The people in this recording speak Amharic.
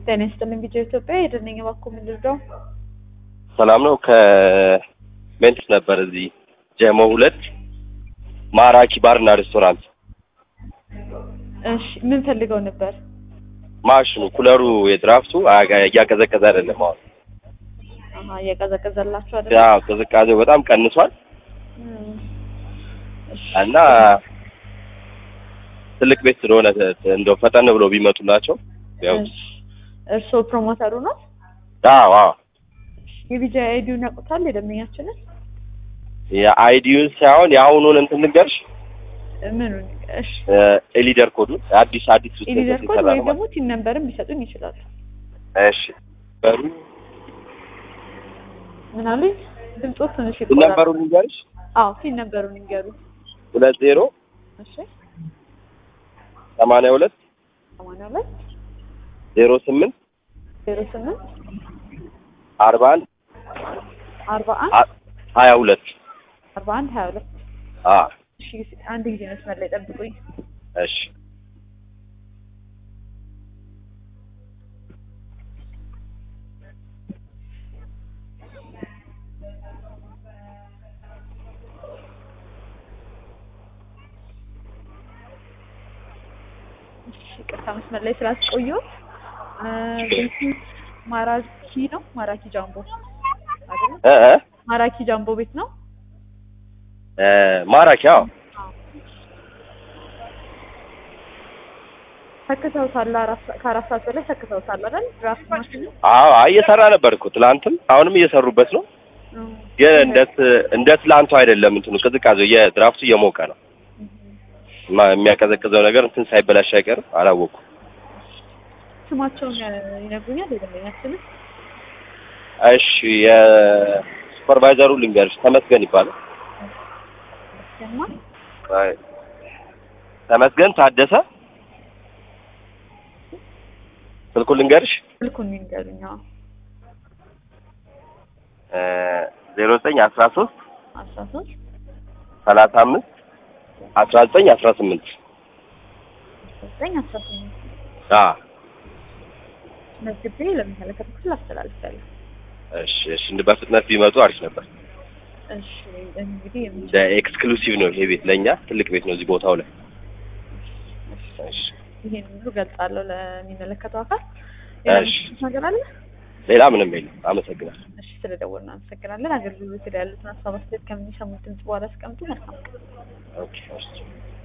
ጤና ይስጥልኝ ቪዲዮ ኢትዮጵያ የደነኛ ባኮ ምንድነው? ሰላም ነው። ከሜንትስ ነበር እዚህ ጀሞ ሁለት ማራኪ ባርና ሬስቶራንት። እሺ ምን ፈልገው ነበር? ማሽኑ ኩለሩ የድራፍቱ አያ- እያቀዘቀዘ አይደለም። አሁን አሀ እየቀዘቀዘላችሁ አይደል? ያው ቅዝቃዜው በጣም ቀንሷል እም፣ እሺ እና ትልቅ ቤት ስለሆነ ተ- እንደው ፈጠን ብሎ ቢመጡላቸው ያው እሺ እርስዎ ፕሮሞተሩ ነው? አዎ አዎ የቪዲዮ አይዲውን ያውቁታል የደንበኛችንን? የአይዲዩን ሳይሆን የአሁኑን እንትን ልንገርሽ ምኑን? እሺ ኤሊደር ኮዱን አዲስ አዲስ ውስጥ ኢሊደር ኮድ የተሰራ ወይ ነው ደግሞ ቲን ነምበርም ቢሰጡኝ ይችላሉ። እሺ በሩ ምን አሉኝ? ድምፆ ትንሽ ቲን ይቆራል። ነበሩን ልንገርሽ አዎ ቲን ነበሩን ይንገሩ። ሁለት ዜሮ እሺ ሰማንያ ሁለት ሰማንያ ሁለት ዜሮ ስምንት ዜሮ ስምንት አርባ አንድ አርባ አንድ አ- ሀያ ሁለት አርባ አንድ ሀያ ሁለት አ እሺ አንድ ጊዜ መስመር ላይ ጠብቁኝ። እሺ እሺ ይቅርታ መስመር ላይ ስላስቆየሁት እ ቤቱ ማራኪ ነው ማራኪ ጃምቦ አይደል? እ እ ማራኪ ጃምቦ ቤት ነው። እ ማራኪ አዎ ተክተውታል። አራት ሰ- ከአራት ሰዓት በላይ ተክተውታል አይደል? ድራፍት ማሽኑ አዎ አይ እየሰራ ነበር እኮ ትላንትም አሁንም እየሰሩበት ነው እም፣ ግን እንደ ት- እንደ ትላንቱ አይደለም እንትኑ ቅዝቃዜው የድራፍቱ እየሞቀ ነው ማ- የሚያቀዘቅዘው ነገር እንትን ሳይበላሽ አይቀርም አላወኩም ስማቸውን ያ- ይነግሩኛል የደንበኛችንን? እሺ የሱፐርቫይዘሩ ልንገርሽ ተመስገን ይባላል ያማ አይ፣ ተመስገን ታደሰ ስልኩን ልንገርሽ ስልኩን ይንገሩኝ። አዎ ዜሮ ዘጠኝ አስራ ሶስት አስራ ሶስት ሰላሳ አምስት አስራ ዘጠኝ አስራ ስምንት ዘጠኝ አስራ ስምንት መዝግቤ ለሚመለከተው ክፍል አስተላልፋለሁ። እሺ እሺ እንደ በፍጥነት ቢመጡ አሪፍ ነበር እሺ እንግዲህ የምን እንደ ኤክስክሉሲቭ ነው ይሄ ቤት ለእኛ ትልቅ ቤት ነው እዚህ ቦታው ላይ እሺ ይሄን ሁሉ ገልጻለሁ ለሚመለከተው አካል። እሺ። ሌላ ነገር አለ? ሌላ ምንም የለም አመሰግናለሁ እሺ ስለደወልን አመሰግናለን። አገልግሎት ላይ ያሉትን ሀሳብ አስተያየት ከምንሰሙት ድምጽ በኋላ አስቀምጡ። መልካም ቀን። ኦኬ እሺ